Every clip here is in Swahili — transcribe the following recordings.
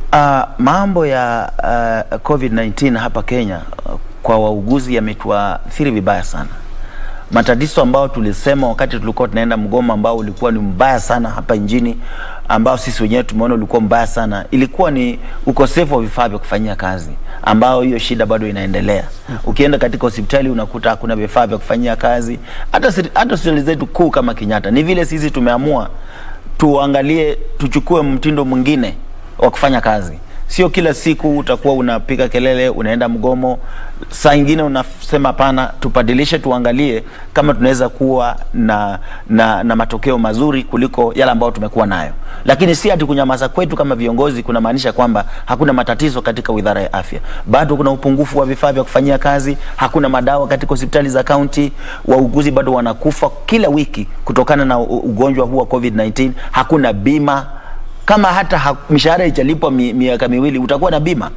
Uh, mambo ya uh, COVID-19 hapa Kenya uh, kwa wauguzi yametuathiri vibaya sana. Matatizo ambao tulisema wakati tulikuwa tunaenda mgomo ambao ulikuwa ni mbaya sana hapa nchini, ambao sisi wenyewe tumeona ulikuwa mbaya sana, ilikuwa ni ukosefu wa vifaa vya kufanyia kazi, ambao hiyo shida bado inaendelea. Ukienda katika hospitali unakuta hakuna vifaa vya kufanyia kazi, hata siri- hata hospitali zetu kuu kama Kenyatta. Ni vile sisi tumeamua tuangalie, tuchukue mtindo mwingine wa kufanya kazi. Sio kila siku utakuwa unapiga kelele, unaenda mgomo. Saa ingine unasema hapana, tubadilishe, tuangalie kama tunaweza kuwa na, na, na matokeo mazuri kuliko yale ambayo tumekuwa nayo, lakini si ati kunyamaza kwetu kama viongozi kunamaanisha kwamba hakuna matatizo katika wizara ya afya. Bado kuna upungufu wa vifaa vya kufanyia kazi, hakuna madawa katika hospitali za kaunti, wauguzi bado wanakufa kila wiki kutokana na u- ugonjwa huu wa COVID-19, hakuna bima kama hata ha, mishahara ijalipwa mi, miaka miwili utakuwa na bima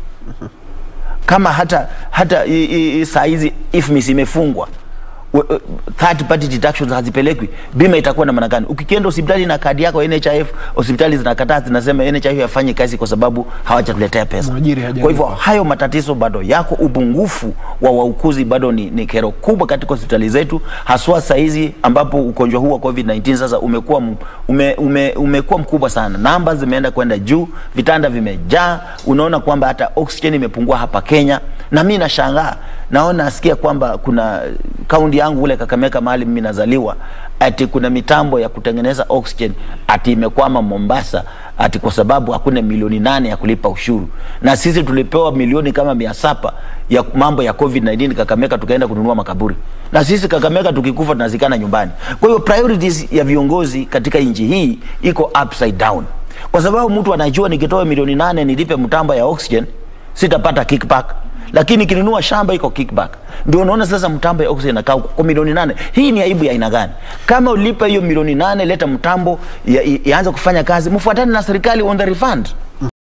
kama hata hata i- i- i- saa hizi IFMIS imefungwa we- we- third party deductions hazipelekwi, bima itakuwa na maana gani? Ukienda hospitali na kadi yako ya NHIF, hospitali zinakataa, zinasema NHIF hafanyi kazi kwa sababu hawajatuletea pesa. Mwajiri hajalipa. Kwa hivyo hayo matatizo bado yako, upungufu wa wauguzi bado ni, ni kero kubwa katika hospitali zetu, haswa saa hizi ambapo ugonjwa huu wa COVID-19 sasa umekuwa m- ume, ume, umekuwa mkubwa sana, namba zimeenda kwenda juu, vitanda vimejaa, unaona kwamba hata oxygen imepungua hapa Kenya, na mimi nashangaa naona nasikia kwamba kuna kaunti yangu ule Kakamega mahali mimi nazaliwa, ati kuna mitambo ya kutengeneza oxygen ati imekwama Mombasa, ati kwa sababu hakuna milioni nane ya kulipa ushuru, na sisi tulipewa milioni kama mia saba ya mambo ya COVID-19 Kakamega, tukaenda kununua makaburi, na sisi Kakamega tukikufa tunazikana nyumbani. Kwa hiyo priorities ya viongozi katika nchi hii iko upside down, kwa sababu mtu anajua nikitoa milioni nane nilipe mtambo ya oxygen sitapata kickback lakini kinunua shamba iko kickback. Ndio unaona sasa mtambo ya oxygen inakaa kwa milioni nane. Hii ni aibu ya aina gani? Kama ulipa hiyo milioni nane, leta mtambo ya- i- ianze kufanya kazi, mfuatane na serikali on the refund.